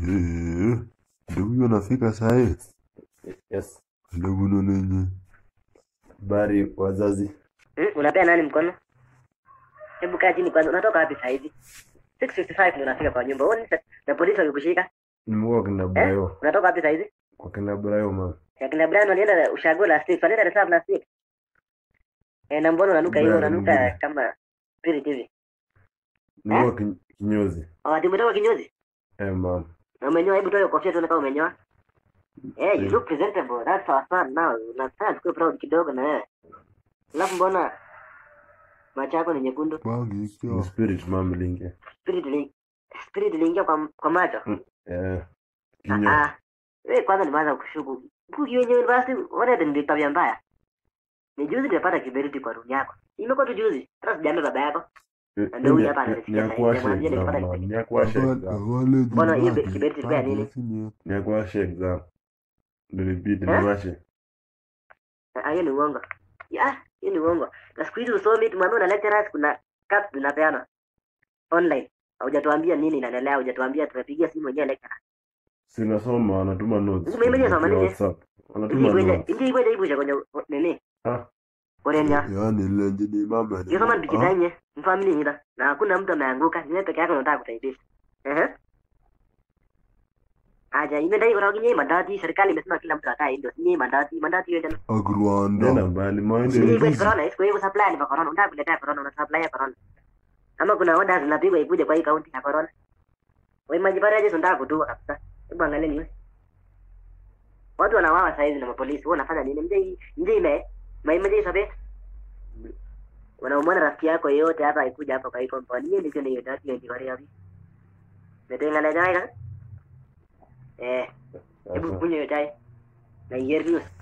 Eh, ndio huyo anafika sahi. Yes. Ndio buno nenye. Bari wazazi. Hmm, unapea nani mkono? Hebu kaa chini kwanza. Unatoka wapi saa hizi? 6:55 ndio unafika kwa nyumba. Uone sa- na polisi wakikushika. Nimekuwa kina Eh? Brayo. Unatoka wapi saa hizi? Kwa kina Brayo mama. Ya kina Brian walienda ushago last week. Walienda reserve last week. Eh, na mbona unanuka hiyo Brian unanuka mwingine. kama spirit hivi? Nimekuwa kin- kinyozi. Oh, ati umetoka kinyozi? Eh mama. Na umenyoa, hebu toa hiyo kofia tuone kama umenyoa. Eh, you look presentable. That's our son now. Unafaa tukue proud kidogo na wewe. Alafu mbona macho yako ni nyekundu? Bangi Ni ikiwa. spirit mama linge. Spirit ili spirit iliingia kwa kwa macho. Eh. Ah, Kinyo. ah. Wewe kwanza nimeanza kushuku. Kuki wenye university wale ndio tabia mbaya. Ni juzi nimepata kiberiti kwa room yako. Imekuwa tu juzi. Hata sijaambia baba yako. ndio huyu hapa ananisikia sasa hivi, namwambia nilipata Nyakuashe kiberiti. Nyakuashe exam. Wale Mbona hiyo jibaki, kiberiti ilikuwa ya nini? bado sinye. Nyakuashe exam. Nilibidi Eh? niwashe. Ah, hiyo ni uongo. Ya, hiyo ni uongo. Na siku hizi usomi tumwambia na lecturers kuna cup zinapeana online. Haujatuambia nini inaendelea, haujatuambia tumepigia simu wenyewe lecturer. Sinasoma wanatuma notes. Mimi mwenyewe nasoma kupitia nini? WhatsApp. Wanatuma Ingi notes. ingi ikwenda ibuje kwenye nini? Ah. Orenya. Yaani lenje ni mama ni. Hiyo kama nikitanye, mfamili ngida. Na hakuna mtu ameanguka, ni wewe peke yako unataka kutaibisha. Ehe. Aja, imedai kwa kinyi mandati, serikali imesema kila mtu akae ndio. Ni mandati, mandati hiyo tena. Nenda Agrwanda. mbali. Maende Sijui kwa ni corona, kwa hiyo supply ni kwa corona, unataka kuletea corona, una supply ya corona. Ama kuna orders zinapigwa ikuje kwa hii kaunti ya corona. Wewe majibara je unataka kutua kabisa. Hebu angalia news. Watu wanawawa saa hizi na mapolisi. Wewe unafanya nini? Mje mje ime. Maimeje sabe? Wanaumana rafiki yako yote hapa ikuja hapa kwa hii compound. Mimi ndio ndio dati ya jibara hivi. Metenga na jai ka? Eh, hebu Sasa. kunywa hiyo chai. Na hiyo news.